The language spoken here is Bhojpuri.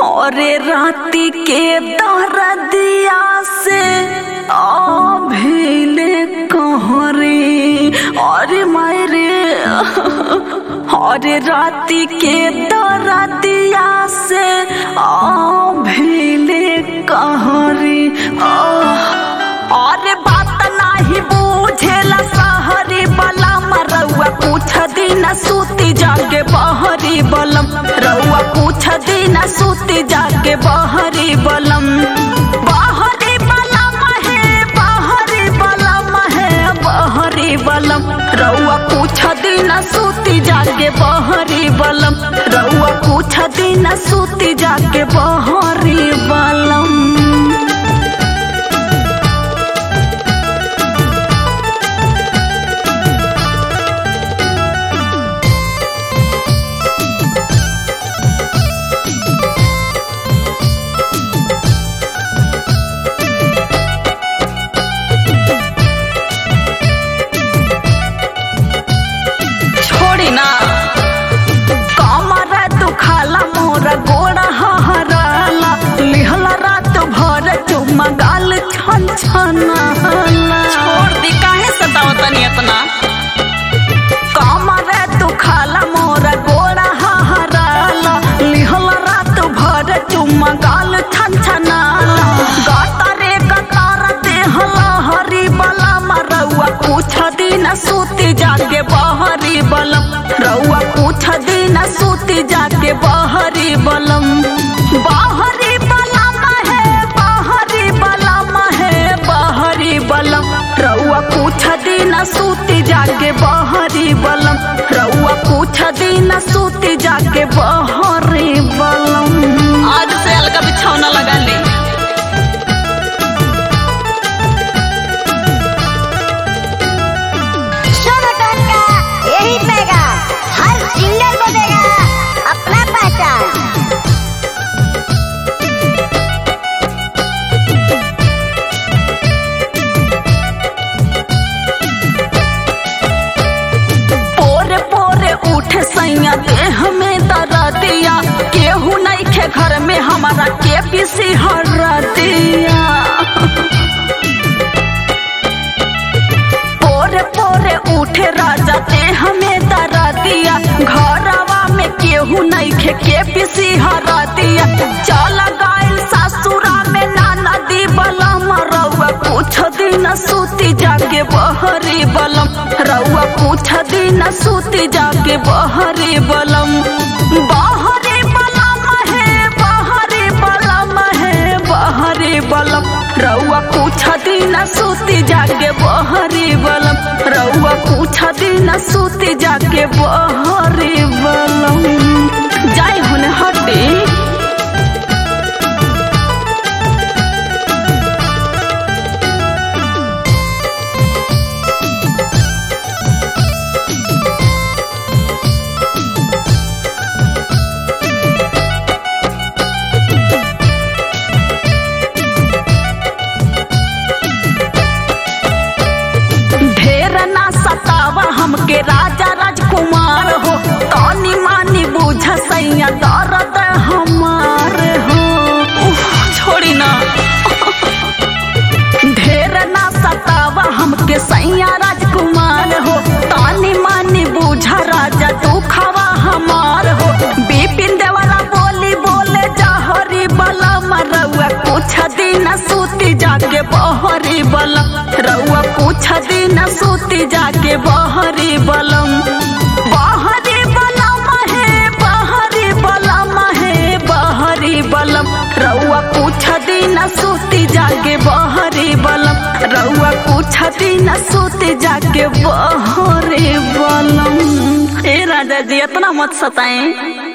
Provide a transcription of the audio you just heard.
अरे राती के दरदिया से अभिले कहरे अरे मायरे अरे राती के दरदिया से अभिले कहरे अरे बात नाही बूझेला सहरी बलम रउआ पूछ दिन सूती जाके बहरी बलम रउआ पूछ दिन सूती जाके बहरी बलम बहरी बलम है बहरी बलम है बहरी बलम रउआ पूछ दिन सूती जाके बहरी बलम रउआ पूछ दिन सूती जाके बहरी बलम छोड़ी ना कमर दुखाला मोर गोड़ा हहराला लिहला रात भर चुम्मा गाल छन छनाला छोड़ दी काहे सतावतनी इतना कमर दुखाला मोर गोड़ा हहराला लिहला रात भर चुम्मा गाल छन छनाला गतारे गतार देहला हरी बला मरउआ पूछ दिन सूती जाके बहरी बलम रउआ पूछ दिन सूती जाके बहरी बलम बहरी बलम है बहरी बलम है बहरी बलम रउआ पूछ दिन सूती जाके बहरी बलम रउआ पूछ दिन सूती जाके बहरी बलम आज से अलगा बिछौना लगा ले सुनो टोटका यही पैगा हर सिंगर को देगा अपना पहचान पोरे पोरे उठे सैया देह में दरदिया केहू नहीं खे घर में हमारा के पीसी हरदिया पोरे पोरे उठे राजा देह में दरदिया घरवा में केहू नहीं खे के पीसी हरदिया चल गाइल सासुरा में नाना दी बलम रउआ पूछ दिन सूती जाके बहरी बलम रउआ पूछ दिन सूती जाके बहरी बलम बहरी बलम है बहरी बलम है बहरी बलम रउआ पूछ दिन सूती जाके बहरी बलम रउआ पूछ दिन सूती जाके बहरी बलम जाई हुन हटी ढेर ना सतावा हमके राजा राजकुमार हो तनी मानी बुझ सैया दर्द हमार हो उफ, छोड़ी ना ढेर ना सतावा हमके सैया राजकुमार हो तानी मानी बुझा राजा तू खावा हमार हो बिपिन देवरा बोली बोले जहरी बलम रउआ कुछ दिन सूती जाके बहरी बलम रउआ कुछ दिन सूती जाके बहरी बलम बहरी बलम है बहरी बलम है बहरी बलम रउआ कुछ दिन सूती जाके बहरी बलम रउआ कुछ दिन सूती जाके बहरी बलम ए राजा जी इतना मत सताएं